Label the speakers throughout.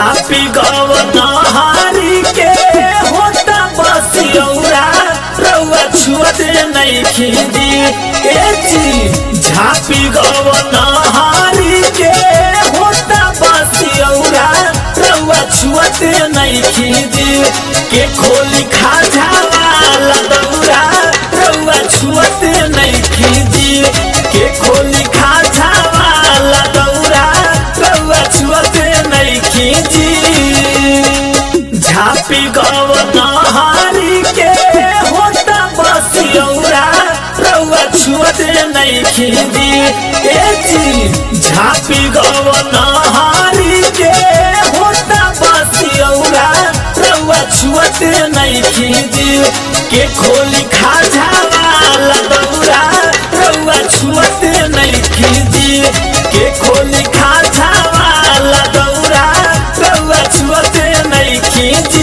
Speaker 1: झापी गवनहारी के होता बसियौरा रउआ छुअते नहीं खींची ए जी झापी गवनहारी के होता बसियौरा रउआ छुअते नहीं खींची के खोली खाजा वाला दौरा रउआ छुअते नहीं खींची के खोली खाजा वाला दौरा रउआ छुअते नहीं खींची झापी गवनहारी के होता बसियौरा रउआ छुअते नहीं खींची ए जी झापी गवनहारी के होता बसियौरा रउआ छुअते नहीं खींची के खोली खाजा वाला दौरा रउआ छुअते नहीं खींची के खोली खाजा वाला दौरा रउआ छुअते नहीं खींची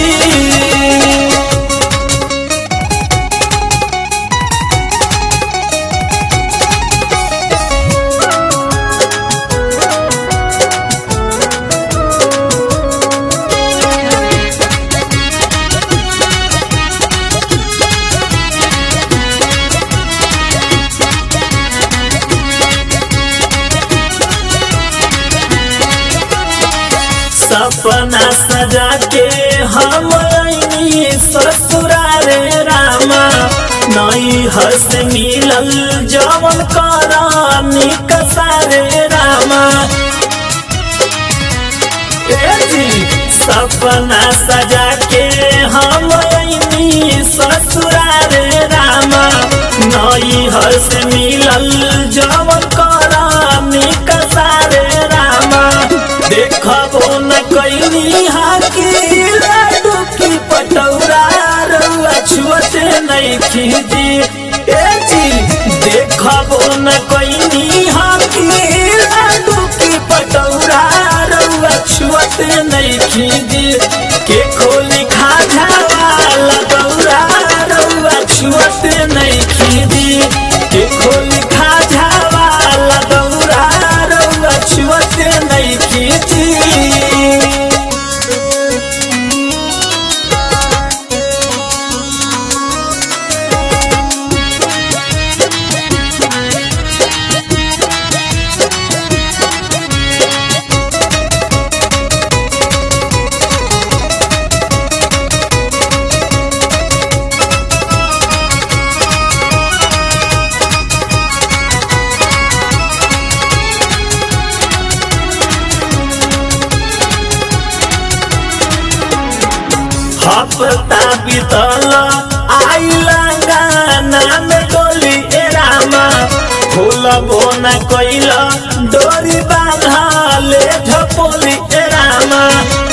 Speaker 1: सपना सजा के हम आईनी ससुरारे रामा नई हर्ष मिलल जवन करानी कसारे रामा ए जी सपना सजा के हम आईनी ससुरारे रामा नई हर्ष मिलल जवन करानी कसारे रामा देखबो न कैनी हाकी लाडू की पटौरा रउआ छुअते नहीं खींची ए जी देखबो न कैनी हाकी लाडू की पटौरा रउआ छुअते नहीं खींची के खोली खाजा वाला दौरा रउआ छुअते नहीं खींची के खोली खाजा वाला दौरा रउआ छुअते नहीं खींची हफ्ता बीतल आइला गाना में डोली ए रामा फूल बोना कैल डोरी बांधले झपोली ए रामा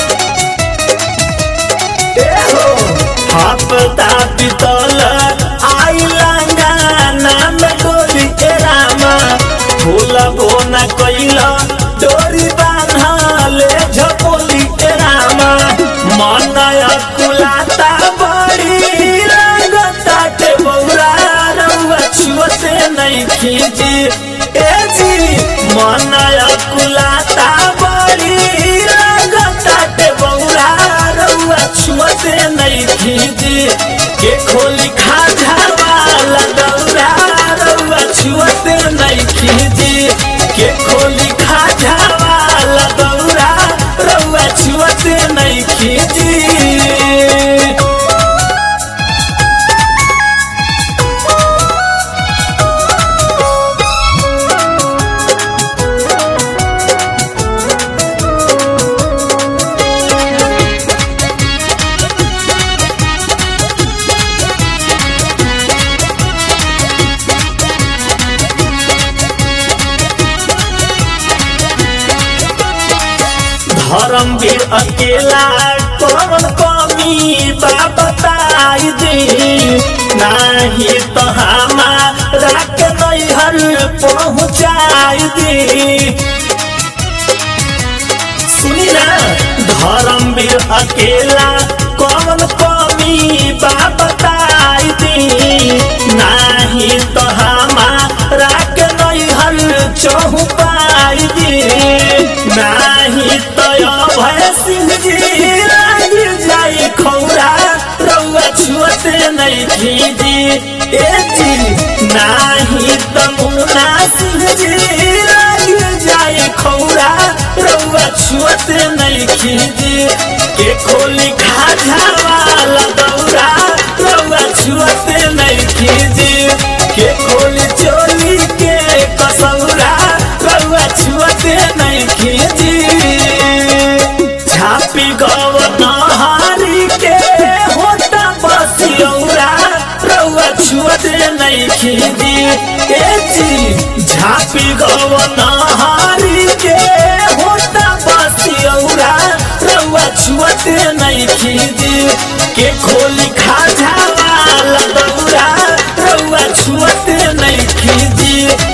Speaker 1: ए हो हफ्ता बीतल आइला गाना में डोली ए रामा फूल बोना कैल डोरी बांधले झपोली ए रामा मनय कुलाता बड़ी लगता के बौरा रउआ छुअते नहीं खींची ए जी मनय कुलाता बड़ी लगता के बौरा रउआ छुअते नहीं खींची के खोली खाजा वाला दौरा रउआ छुअते नहीं खींची के खोली खाजा वाला दौरा रउआ छुअते नहीं खींची धर्मवीर अकेला कौन कमी बा बताई दी नाही तो हमारा के नैहर पहुँचाई दी सुनी ना धर्मवीर अकेला कौन कमी बा बताई दी नाही तो हमारा के नैहर चौपाई दी नाही तो भय सिंह जी लाग जाई खौरा रउआ छुअते नहीं खीजी ए जी नाही तमुना सिंह जी लाग जाई खौरा रउआ छुअते नहीं खीजी के खोली खाजा वाला दौरा रउआ छुअते नहीं खीजी के खोली चोली के कसौरा रउआ छुअते नहीं खीजी झापी गव नहारी के होता बसियौरा रउआ छुअते नहीं खीजी ए जी झापी गव नहारी के होता बसियौरा रउआ छुअते नहीं खीजी के खोली खाजा वाला दौरा रउआ छुअते नहीं खीजी